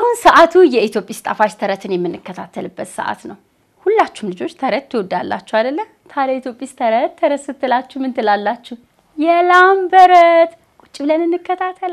አሁን ሰዓቱ የኢትዮጲስ ጣፋጭ ተረትን የምንከታተልበት ሰዓት ነው። ሁላችሁም ልጆች ተረት ትወዳላችሁ አይደለ? ታዲያ ኢትዮጲስ ተረት ተረት ስትላችሁ ምን ትላላችሁ? የላም በረት። ቁጭ ብለን እንከታተላ።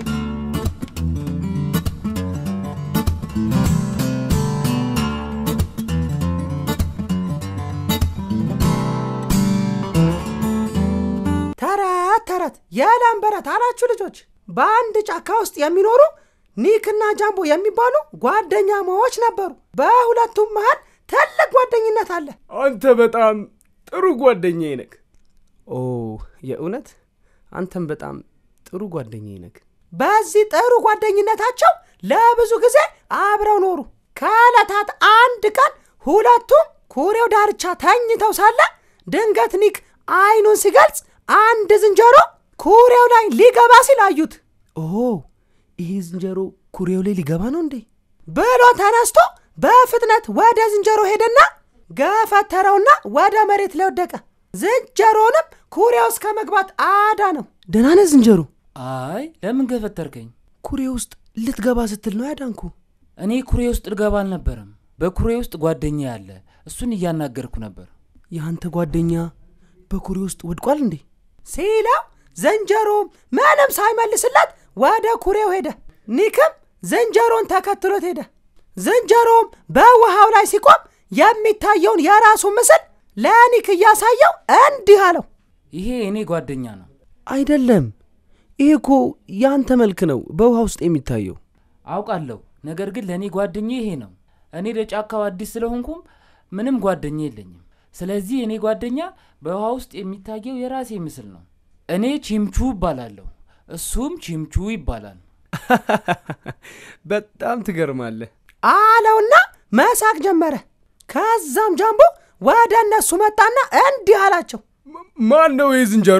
ተረት ተረት የላም በረት አላችሁ ልጆች። በአንድ ጫካ ውስጥ የሚኖሩ ኒክና ጃምቦ የሚባሉ ጓደኛማዎች ነበሩ። በሁለቱም መሃል ትልቅ ጓደኝነት አለ። አንተ በጣም ጥሩ ጓደኛዬ ነህ። ኦ የእውነት አንተም በጣም ጥሩ ጓደኛዬ ነህ። በዚህ ጥሩ ጓደኝነታቸው ለብዙ ጊዜ አብረው ኖሩ። ከዕለታት አንድ ቀን ሁለቱም ኩሬው ዳርቻ ተኝተው ሳለ ድንገት ኒክ አይኑን ሲገልጽ አንድ ዝንጀሮ ኩሬው ላይ ሊገባ ሲል አዩት። ኦ ይሄ ዝንጀሮ ኩሬው ላይ ሊገባ ነው እንዴ? ብሎ ተነስቶ በፍጥነት ወደ ዝንጀሮ ሄደና ገፈተረውና ወደ መሬት ላይ ወደቀ። ዝንጀሮንም ኩሬ ውስጥ ከመግባት አዳ ነው። ደህና ነህ ዝንጀሮ? አይ ለምን ገፈተርከኝ? ኩሬ ውስጥ ልትገባ ስትል ነው ያዳንኩ። እኔ ኩሬ ውስጥ ልገባ አልነበረም። በኩሬ ውስጥ ጓደኛ ያለ እሱን እያናገርኩ ነበር። የአንተ ጓደኛ በኩሬ ውስጥ ወድቋል እንዴ? ሲለው ዝንጀሮም ምንም ሳይመልስለት ወደ ኩሬው ሄደ። ኒክም ዝንጀሮን ተከትሎት ሄደ። ዝንጀሮም በውሃው ላይ ሲቆም የሚታየውን የራሱን ምስል ለኒክ እያሳየው እንዲህ አለው። ይሄ እኔ ጓደኛ ነው። አይደለም፣ ይሄ እኮ የአንተ መልክ ነው በውሃ ውስጥ የሚታየው። አውቃለሁ፣ ነገር ግን ለእኔ ጓደኛ ይሄ ነው። እኔ ለጫካው አዲስ ስለሆንኩም ምንም ጓደኛ የለኝም። ስለዚህ እኔ ጓደኛ በውሃ ውስጥ የሚታየው የራሴ ምስል ነው። እኔ ቺምቹ ይባላለሁ፣ እሱም ቺምቹ ይባላል። በጣም ትገርማለህ። አለውና መሳቅ ጀመረ። ከዛም ጃምቦ ወደ እነሱ መጣና እንዲህ አላቸው። ማን ነው ይህ ዝንጀሮ?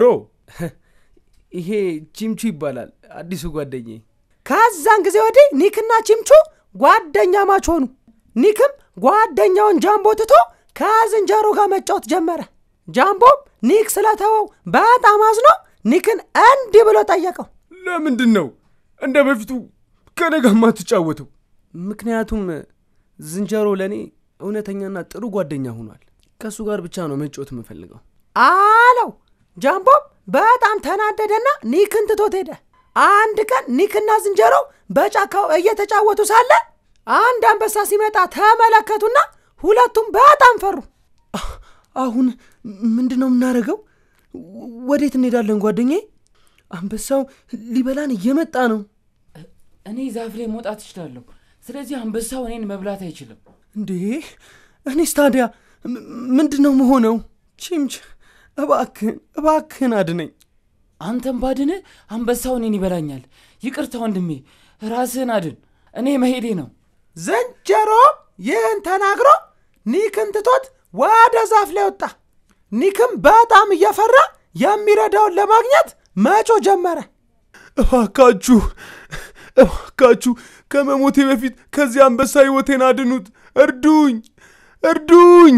ይሄ ቺምቹ ይባላል አዲሱ ጓደኛዬ። ከዛን ጊዜ ወዲህ ኒክና ቺምቹ ጓደኛ ማች ሆኑ። ኒክም ጓደኛውን ጃምቦ ትቶ ከዝንጀሮ ጋር መጫወት ጀመረ። ጃምቦም ኒክ ስለተወው በጣም አዝኖ ኒክን እንዲህ ብሎ ጠየቀው። ለምንድን ነው እንደ በፊቱ ከኔ ጋር የማትጫወተው? ምክንያቱም ዝንጀሮ ለእኔ እውነተኛና ጥሩ ጓደኛ ሆኗል። ከእሱ ጋር ብቻ ነው መጫወት የምፈልገው። አለው። ጃምቦም በጣም ተናደደና ኒክን ትቶት ሄደ። አንድ ቀን ኒክና ዝንጀሮ በጫካው እየተጫወቱ ሳለ አንድ አንበሳ ሲመጣ ተመለከቱና ሁለቱም በጣም ፈሩ። አሁን ምንድን ነው የምናደርገው? ወዴት እንሄዳለን ጓደኛዬ? አንበሳው ሊበላን እየመጣ ነው። እኔ ዛፍ ላይ መውጣት እችላለሁ። ስለዚህ አንበሳው እኔን መብላት አይችልም። እንዴ እኔስ ታዲያ ም- ምንድን ነው መሆነው? ቺምች እባክህን እባክህን አድነኝ። አንተም ባድን አንበሳው እኔን ይበላኛል። ይቅርታ ወንድሜ፣ ራስህን አድን። እኔ መሄዴ ነው። ዝንጀሮ ይህን ተናግሮ ኒክን ትቶት ወደ ዛፍ ላይ ወጣ። ኒክም በጣም እየፈራ የሚረዳውን ለማግኘት መጮ ጀመረ። እባካችሁ እባካችሁ ከመሞቴ በፊት ከዚህ አንበሳ ሕይወቴን አድኑት። እርዱኝ እርዱኝ።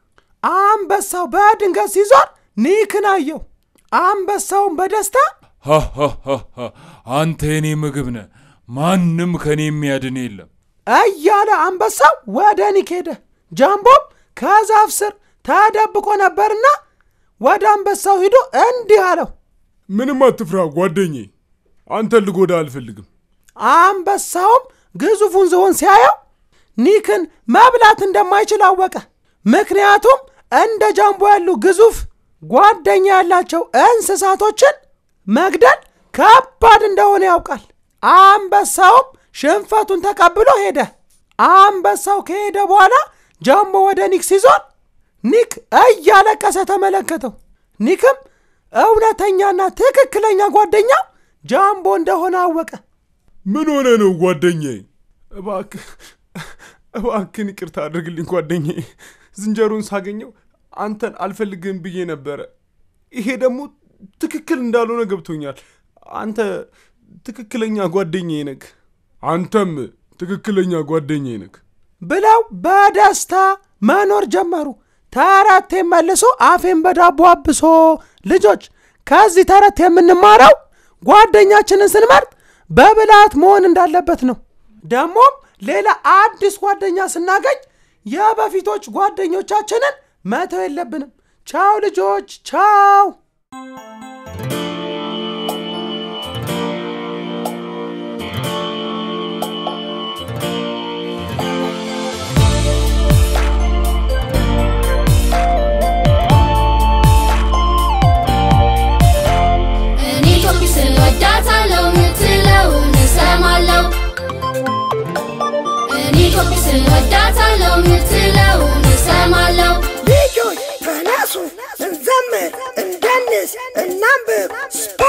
አንበሳው በድንገት ሲዞር ኒክን አየው። አንበሳውን በደስታ ሃሃሃሃ አንተ የኔ ምግብ ነህ። ማንም ከኔ የሚያድን የለም። እያለ አንበሳው ወደ ኒክ ሄደ። ጃምቦም ከዛፍ ስር ተደብቆ ነበርና ወደ አንበሳው ሂዶ እንዲህ አለው። ምንም አትፍራ ጓደኜ፣ አንተን ልጎዳ አልፈልግም። አንበሳውም ግዙፉን ዝሆን ሲያየው ኒክን መብላት እንደማይችል አወቀ። ምክንያቱም እንደ ጃምቦ ያሉ ግዙፍ ጓደኛ ያላቸው እንስሳቶችን መግደል ከባድ እንደሆነ ያውቃል። አንበሳውም ሽንፈቱን ተቀብሎ ሄደ። አንበሳው ከሄደ በኋላ ጃምቦ ወደ ኒክ ሲዞር ኒክ እያለቀሰ ተመለከተው። ኒክም እውነተኛና ትክክለኛ ጓደኛው ጃምቦ እንደሆነ አወቀ። ምን ሆነ ነው ጓደኛዬ? እባክህ እባክህን ይቅርታ አድርግልኝ ጓደኛዬ። ዝንጀሮን ሳገኘው አንተን አልፈልግህም ብዬ ነበረ። ይሄ ደግሞ ትክክል እንዳልሆነ ገብቶኛል። አንተ ትክክለኛ ጓደኛዬ ነህ። አንተም ትክክለኛ ጓደኛዬ ነህ። ብለው በደስታ መኖር ጀመሩ። ተረት መልሶ አፌን በዳቦ አብሶ። ልጆች ከዚህ ተረት የምንማረው ጓደኛችንን ስንመርጥ በብልሃት መሆን እንዳለበት ነው። ደግሞም ሌላ አዲስ ጓደኛ ስናገኝ የበፊቶች ጓደኞቻችንን መተው የለብንም። ቻው ልጆች፣ ቻው። እኔ ኢትዮጵስ እወዳታለሁ ምትለውን እሰማለሁ እኔ ኢትዮጵስ እወዳታለሁ ምትለውን እሰማለሁ ልጆች ተነሱ፣ እንዘምር፣ እንደንስ፣ እናንብብ።